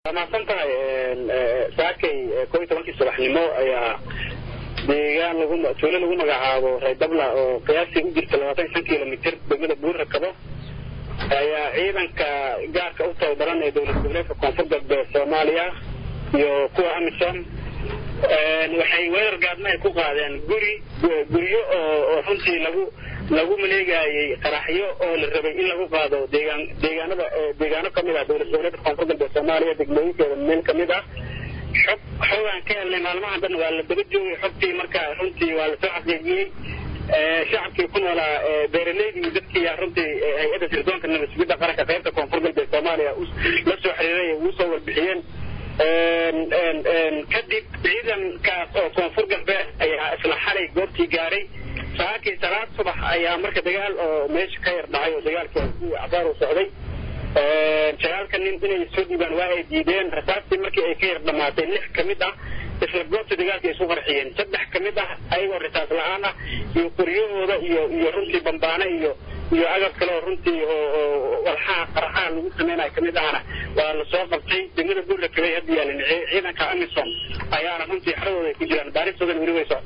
waa mahadsan tahay saakay koo iyo tobankii subaxnimo ayaa deegaan lagu tuulo lagu magacaabo reydabla oo qiyaastii u jirta labaatan iyo shan kilomitr degmada buurrakabo ayaa ciidanka gaarka u tababaran ee dowlad goboleedka koonfur galbeed soomaaliya iyo kuwa amisom waxay weerar gaadma ay ku qaadeen guri guryo oo runtii lagu lagu maleegayay qaraxyo oo la rabay in lagu qaado deegaan deegaanada deegaano kamid ah dowlad goboleedka koonfur galbeed soomaaliya degmooyinkeeda meel kamid ah xog xogaan ka helnay maalmahan dhan waa la daba joogay xogtii marka runtii waa lasoo xaqiijiyey shacabkii ku noolaa beeraleydii dadkii runtii hay-adda sirdoonka nabadsugidda qaranka qaybta koonfur galbeed soomaaliya la soo xiriiray ugu soo warbixiyeen kadib ciidankaas oo koonfur galbeed ayaa isla xalay goobtii gaaray saakii salaad subax ayaa marka dagaal oo meesha ka yar dhacay oo dagaalkii cabaar u socday sagaalka nin inay soo dhiibaan waa ay diideen rasaastii markii ay ka yar dhamaatay lix ka mid ah isla goobta dagaalka ay isu qarxiyeen saddex ka mid ah ayagoo rasaas la-aan ah iyo qoryahooda iyo iyo runtii bambaane iyo iyo agab kale oo runtii oo walxaha qaraxaha lagu samaynayo kamid ahna waa lasoo qabtay degmada buurrakabay hadda yaalin ciidanka amisom ayaana runtii xeradooda ay ku jiraan baaristoodana weli way socota